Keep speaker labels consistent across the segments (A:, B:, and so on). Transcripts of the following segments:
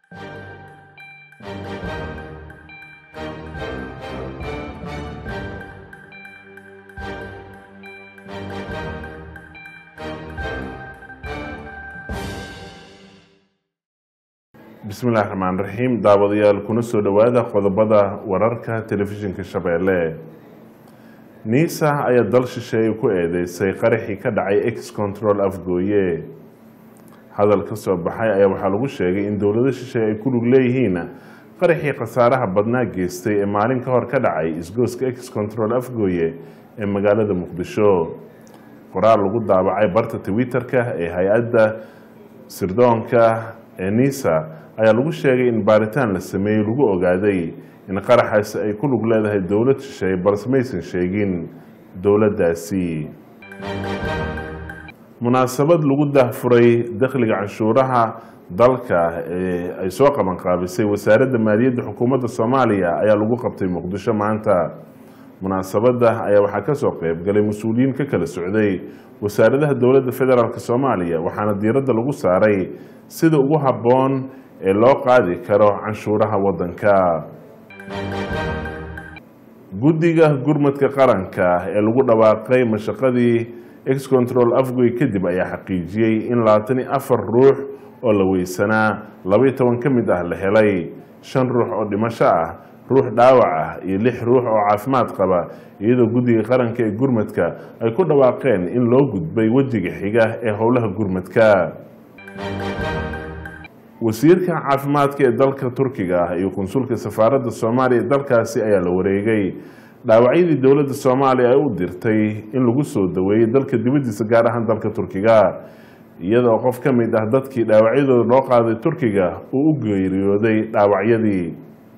A: bismillahi raxmaan raxiim daawadayaal kuna soo dhowaada qodobada wararka telefishinka shabeelle niisa ayaa dal shisheeye ku eedeysay qaraxii ka dhacay ex control afgooye hadal ka soo baxay ayaa waxaa lagu sheegay in dowlado shisheeye ay ku lug leeyihiin qaraxii khasaaraha badnaa geystay ee maalin ka hor ka dhacay isgooska ex control afgooye ee magaalada muqdisho qoraal lagu daabacay barta twitter-ka ee hay-adda sirdoonka ee nisa ayaa lagu sheegay in baaritaan la sameeyey lagu ogaaday in qaraxaasi ay ku lug leedahay dowlad shisheeye balse maysan sheegin dowladdaasi munaasabad lagu dahfuray dakhliga canshuuraha dalka ee ay soo qaban qaabisay wasaaradda maaliyadda xukuumadda soomaaliya ayaa lagu qabtay muqdisho maanta munaasabadda ayaa waxaa kasoo qeyb galay mas-uuliyiin ka kala socday wasaaradaha dowladda federaalk soomaaliya waxaana diiradda lagu saaray sida ugu habboon ee loo qaadi karo canshuuraha waddanka guddiga gurmadka qaranka ee lagu dhawaaqay mashaqadii ex control afgoy kadib ayaa xaqiijiyey in labaatan iyo afar ruux oo la weysanaa labaiyo toban ka mid ah la helay shan ruux oo dhimasho ah ruux dhaawac ah iyo lix ruux oo caafimaad qaba iyadoo guddiga qaranka ee gurmadka ay ku dhawaaqeen in loo gudbay wejiga xiga ee howlaha gurmadka wasiirka caafimaadka ee dalka turkiga ah iyo konsulka safaaradda soomaaliya ee dalkaasi ayaa la wareegay dhaawacyadii dowladda soomaaliya ay u dirtay in lagu soo daweeyey dalka dibaddiisa gaar ahaan dalka turkiga iyadoo qof ka mid ah dadkii dhaawacyadooda loo qaaday turkiga uu u geeriyooday dhaawacyadii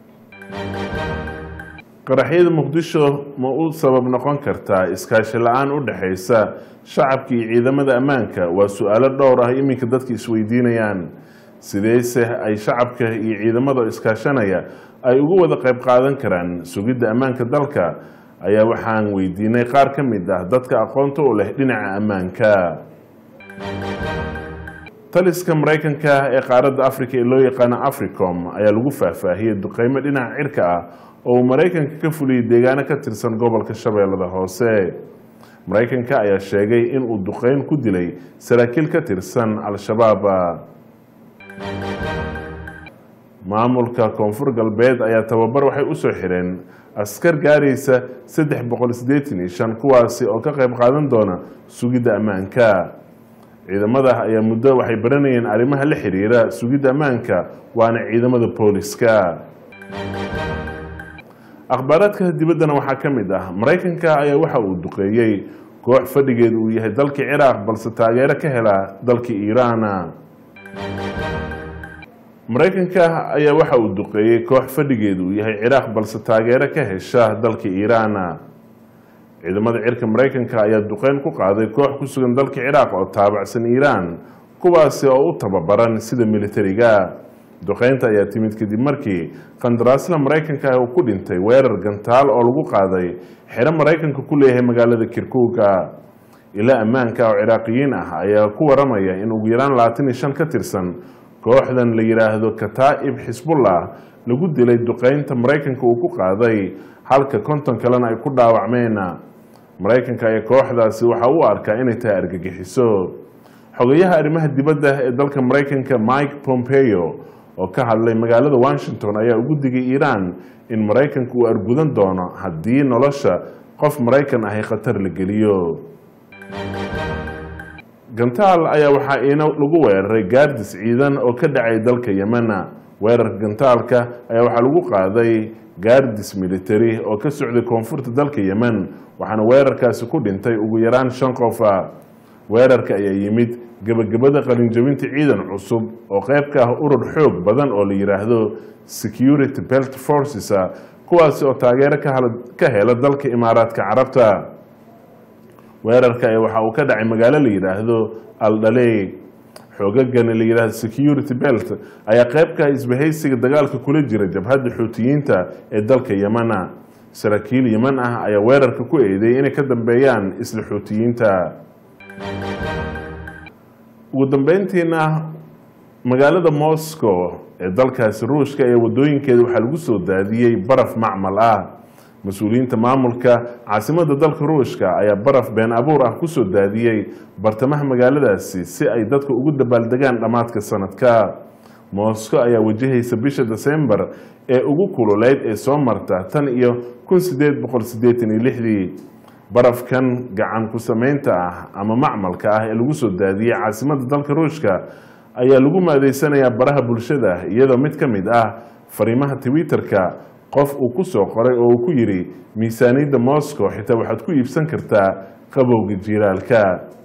A: qaraxyada muqdisho ma u sabab noqon kartaa iskaashi la-aan u dhexaysa shacabka iyo ciidamada ammaanka waa su-aalo dhowr ah iminka dadka isweydiinayaan sideese ay shacabka iyo ciidamada iskaashanaya ay uga wada qayb qaadan karaan sugidda ammaanka dalka ayaa waxaan weydiinay qaar ka mid ah dadka aqoonta u leh dhinaca ammaanka taliska maraykanka ee qaaradda africa ee loo yaqaano africom ayaa lagu faahfaahiyey duqeymo dhinaca cirka ah oo uu maraykanka ka fuliyey deegaano ka tirsan gobolka shabeellada hoose maraykanka ayaa sheegay in uu duqeyn ku dilay saraakiil ka tirsan al-shabaab maamulka koonfur galbeed ayaa tababar waxay usoo xireen askar gaaraysa saddex boqol sideetan iyo shan kuwaasi oo ka qayb qaadan doona sugidda ammaanka ciidamada ayaa muddo waxay baranayeen arrimaha la xiriira sugidda ammaanka waana ciidamada booliska akhbaaraadka dibaddana waxaa ka mid ah maraykanka ayaa waxa uu duqeeyey koox fadhigeedu uu yahay dalka ciraaq balse taageero ka hela dalka iiraan maraykanka ayaa waxa uu duqeeyey koox fadhigeedu uu yahay ciraaq balse taageero ka hesha dalka iiraan ciidamada cirka maraykanka ayaa duqeyn ku qaaday koox ku sugan dalka ciraaq oo taabacsan iiraan kuwaasi oo u tababaran sida militariga duqeynta ayaa timid kadib markii qandaraasla maraykanka uu ku dhintay weerar gantaal oo lagu qaaday xero maraykanka ku leeyahay magaalada kirkuuga ilaa ammaanka oo ciraaqiyiin ah ayaa ku waramaya in ugu yaraan labaatan iyo shan ka tirsan kooxdan la yidhaahdo kataa'ib xisbullah lagu dilay duqeynta maraykanka uu ku qaaday halka konton kalena ay ku dhaawacmeen maraykanka ee kooxdaasi waxa uu arkaa inay tahay argagixiso xogayaha arrimaha dibadda ee dalka maraykanka mike pompeo oo ka hadlay magaalada washington ayaa ugu digay iiraan in maraykanka uu argudan doono haddii nolosha qof maraykan ahi khatar la geliyo gantaal ayaa waxaa iina lagu weeraray gaardis ciidan oo ka dhacay dalka yemena weerarka gantaalka ayaa waxaa lagu qaaday gaardis military oo ka socday koonfurta dalka yemen waxaana weerarkaasi ku dhintay ugu yaraan shan qofa weerarka ayaa yimid gebagabada qalinjabinta ciidan cusub oo qayb ka ah urur xoog badan oo la yidhaahdo security belt forces kuwaasi oo taageero ka hela dalka imaaraadka carabta weerarka ayaa waxa uu ka dhacay magaalo la yidhaahdo aldhaley xoogagani la yidhahdo security belt ayaa qayb ka ah isbahaysiga dagaalka kula jira jabhadda xuutiyiinta ee dalka yemana saraakiil yeman ah ayaa weerarka ku eedeeyay inay ka dambeeyaan isla xuutiyiinta ugu dambeyntiina magaalada moscow ee dalkaasi ruushka ee wadooyinkeeda waxaa lagu soo daadiyey baraf macmal ah mas-uuliyiinta maamulka caasimada dalka ruushka ayaa baraf been abuur ah kusoo daadiyey bartamaha magaaladaasi si ay dadka ugu dabaaldegaan dhammaadka sanadka moscow ayaa wajahaysa bisha desembar ee ugu kululeyd ee soo marta tan iyo kun sideed boqol sideetan iyo lixdii barafkan gacan ku sameynta ah ama macmalka ah ee lagu soo daadiyey caasimada dalka ruushka ayaa lagu maadeysanayaa baraha bulshada iyadoo mid ka mid ah fariimaha twitter-ka qof uu ku soo qoray oo uu ku yidhi miisaaniyadda moscow xitaa waxaad ku iibsan kartaa qabowga jiiraalka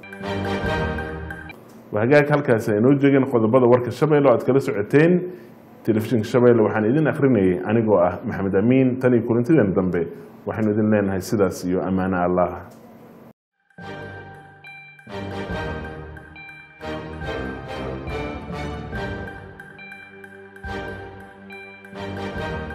A: hagaag halkaasi aynoo jeegeen qodobada warka shabeelle o aad kala socoteen telefishinka shabeelle waxaan idin akhrinayay anigoo ah maxamed amiin tan iyo kulantideen dambe waxaynu idin leenahay sidaas iyo ammaano allah
B: Thank you.